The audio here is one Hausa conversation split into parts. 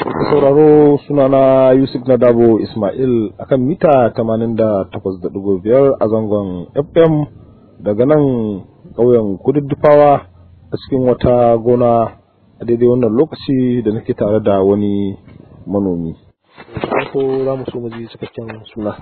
sauraro sunana Yusuf Nadabo Ismail akan mita 88.5 a zangon FM daga nan ƙauyen kududdufawa a cikin wata gona a daidai wannan lokaci da nake tare da wani manomi. Farko za mu so mu ji cikakken suna.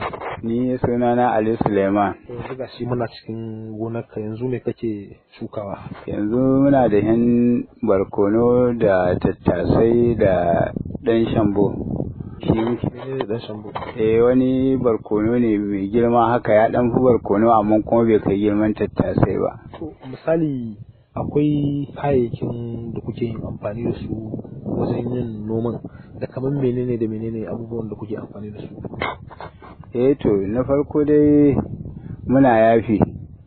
Ni sunana Ali Suleiman. Yanzu ga shi muna cikin gonarka yanzu ne kake shukawa. Yanzu muna da yan barkono da tattasai da ɗan shambo. Shi Menene dan shambo? eh wani barkono ne mai girma haka ya ɗan fi barkono amma kuma bai kai girman tattasai ba. To, misali akwai kayayyakin da kuke yin amfani da su wajen yin noman da kamar menene da menene abubuwan da kuke amfani da su. Eh to na farko dai muna yafi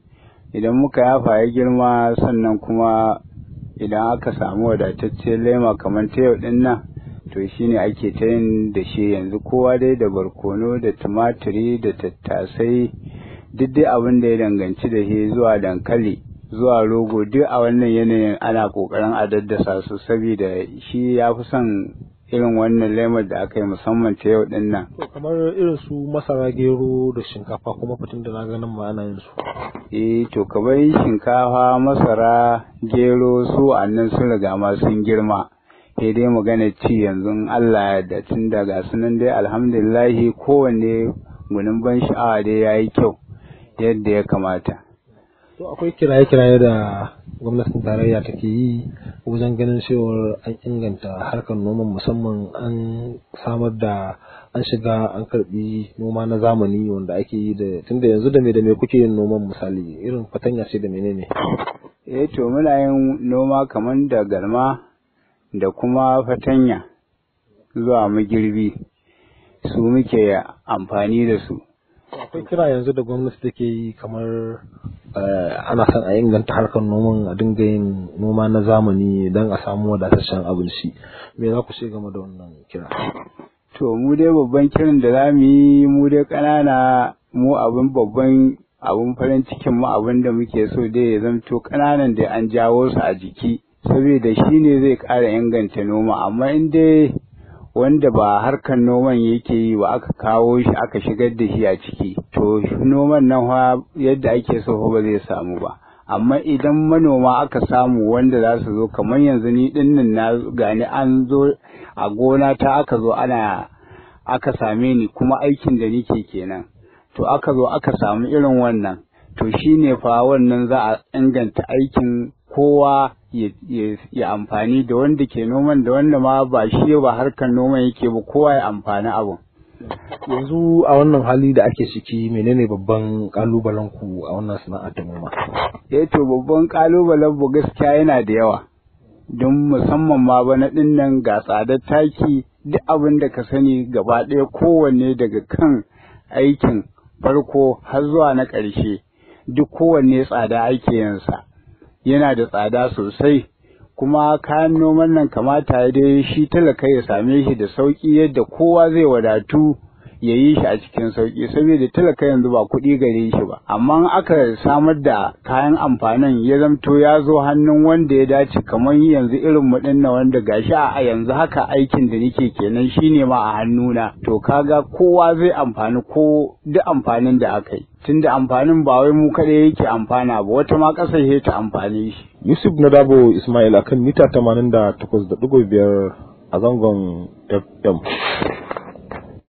idan muka yafa ya girma sannan kuma idan aka samu wadataccen lema kamar ta yau din nan to shine ake ta yin da shi yanzu kowa dai da barkono da tumaturi da tattasai duk dai abin da ya danganci da shi zuwa dankali zuwa rogo duk a wannan yanayin ana kokarin a daddasa su saboda shi ya fi son irin wannan lemar da aka yi musamman ta yau din nan To, kamar irin su masara gero da shinkafa kuma fitin da na ganin ma ana yin su. eh to kamar shinkafa masara gero su annan sun riga ma sun girma sai dai magana ci yanzu in Allah ya da tun daga sunan dai alhamdulillahi kowanne gunin ban sha'awa dai yayi kyau yadda ya kamata To, akwai kiraye-kiraye da gwamnatin tarayya take yi wajen ganin cewar an inganta harkar noman musamman an samar da an shiga an karbi noma na zamani wanda ake yi da tunda yanzu da me da me kuke yin noman misali irin fatanya ce da menene. eh to muna yin noma kamar da garma da kuma fatanya zuwa magirbi su muke amfani da su akwai kira yanzu da gwamnati take yi kamar eh, ana son a inganta harkar noman a dinga yin noma na zamani don a samu wadataccen abinci me za ku ce game da wannan kira To mu dai babban kiran da za mu yi mu dai ƙanana mu abin babban abin farin cikin mu abin da muke so dai ya zamto ƙananan da an jawo su a jiki saboda shi ne zai ƙara inganta noma amma in dai wanda ba harkar noman yake yi ba aka kawo shi aka shigar da shi a ciki to noman nan fa yadda ake so fa ba zai samu ba amma idan manoma aka samu wanda za su zo kamar yanzu ni dinnan na gani an zo a gona ta aka zo ana aka same ni kuma aikin da nike kenan to aka zo aka samu irin wannan to shine fa wannan za a inganta aikin kowa ya, ya, ya amfani da wanda ke noman da wanda ma ba shi ba harkar noman yake ba kowa ya amfani abun yanzu a wannan hali da ake ciki menene babban kalubalen ku a wannan sana'ar ta noma eh to babban kalubalen bu gaskiya yana da yawa don musamman ma bana ɗin nan ga tsadar taki duk abin da ka sani gaba ɗaya kowanne daga kan aikin farko har zuwa na ƙarshe duk kowanne tsada ake yinsa yana da tsada sosai kuma kayan noman nan kamata ya dai shi talaka ya same shi da sauƙi yadda kowa zai wadatu ya yi shi a cikin sauƙi saboda talaka yanzu ba kuɗi gare shi ba amma in aka samar da kayan amfanin ya zamto ya zo hannun wanda ya dace kamar yanzu irin mu na wanda gashi a yanzu haka aikin da nake kenan shine ma a hannuna to kaga kowa zai amfani ko duk amfanin da aka yi tunda amfanin ba wai mu kaɗai yake amfana ba wata ma ƙasar ce ta amfane shi Yusuf Nadabo Ismail akan mita 88.5 a zangon FM